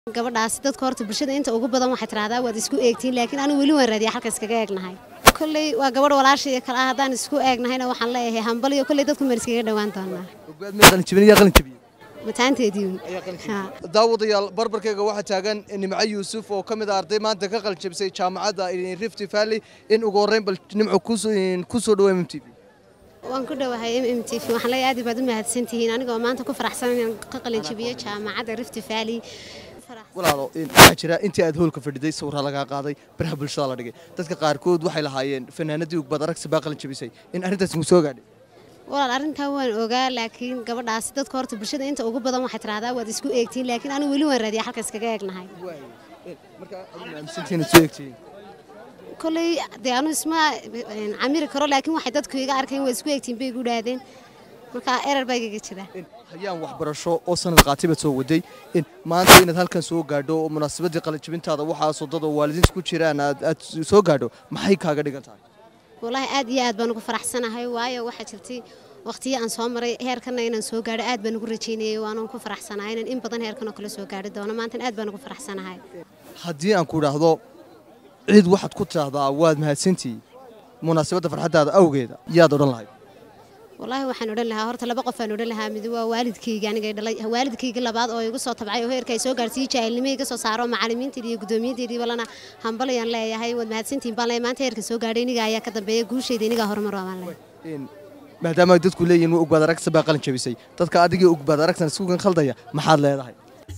gabadhaasi dadka horta bulshada inta ugu badan waxay tidhahdaa waad isku eegtiin laakiin anigu weli waan raadiya halka iskaga eegnahay kolley waa gabadh walaashaiyo kale ah haddaan isku eegnahayna waxaan leeyahay hambaliyo kolley dadku maan iskaga dhowaan doonaa mataanteedii daawadayaal barbarkayga waxaa taagan nimco yuusuf oo ka mid ah arday maanta ka qaljabisay jaamacadda rift valley in ugu horreyn bal nimco ku soo dhawo m t v waan ku dhowahay m m t v waxaan leeyahay aad baad u mahadsantihiin anigoo maanta ku faraxsan inaan ka qalinjabiyo jaamacadda rift valley walaalo waxaa jira intii aad hoolka fadhiday sawirraa lagaa qaaday baraha bulshada la dhigay dadka qaarkood waxay lahaayeen fanaanadii ugbad aragsi baa qalinjabisay in arrintaas mu soo gaadhay walaal arrintaa waan ogaa laakiin gabadhaasi dadka horta bulshada inta ugu badan waxay tidhahdaa waad isku eegtiin laakiin anigu weli waan raadiya halka iskaga eegnahay kolley dee anu isma camiri karo laakiin waxay dadku iga arkeen waa isku eegtiin bay igu dhaadeen marka erar baa igaga jira hayaan waxbarasho oo sanad qaatibaad soo waday in maanta inaad halkan soo gaadho oo munaasabadii qalinjabintaada waxaasoo dad oo waalidiinta ku jiraan aad soo gaadho maxay kaaga dhigan tahay wallaahi aad iyo aad baan ugu faraxsanahay waayo waxaa jirtay waqtiyo aan soo maray heerkanna inaan soo gaadho aad baan ugu rajaynayay waanan ku faraxsanahay inaan in badan heerkan oo kale soo gaadhi doono maantan aad baan ugu faraxsanahay haddii aan ku idhaahdo cid waxaad ku tidhaahdaa waad mahadsantihi munaasabadda farxaddaada awgeeda yaad odhan lahayd wallaahi waxaan odhan lahaa horta laba qof aan odhan lahaa mid waa waalidkayga aniga dhalay waalidkayga labaad oo igu soo tabcay oo heerka ay soo gaarsiiyey jaahilnimo iga soo saaro macallimiinteedii iyo guddoomiyadeedii walana hambalayaan leeyahay waad mahadsantihiin baan leeyahay maanta heerka soo gaadhay iniga ayaa ka dambeeya guushayda inigaa horumar waa baan leeyahay maadaama ay dadku leeyihin ugbaad aragsa baa qalin jabisay dadka adigii ugbaad aragsan iskugan khaldaya maxaad leedahay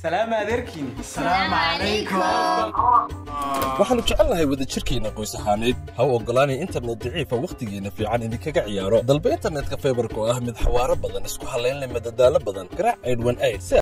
waxaannu jecelnahay wadajirkeenna qoys ahaaneed ha u oggolaanay internet daciifa wakhtigeenna fiican idinkaga ciyaaro dalba internetka faybarka oo ah mid xawaaro badan isku hallayn leh madadaalo badan garaac aydhwan ayd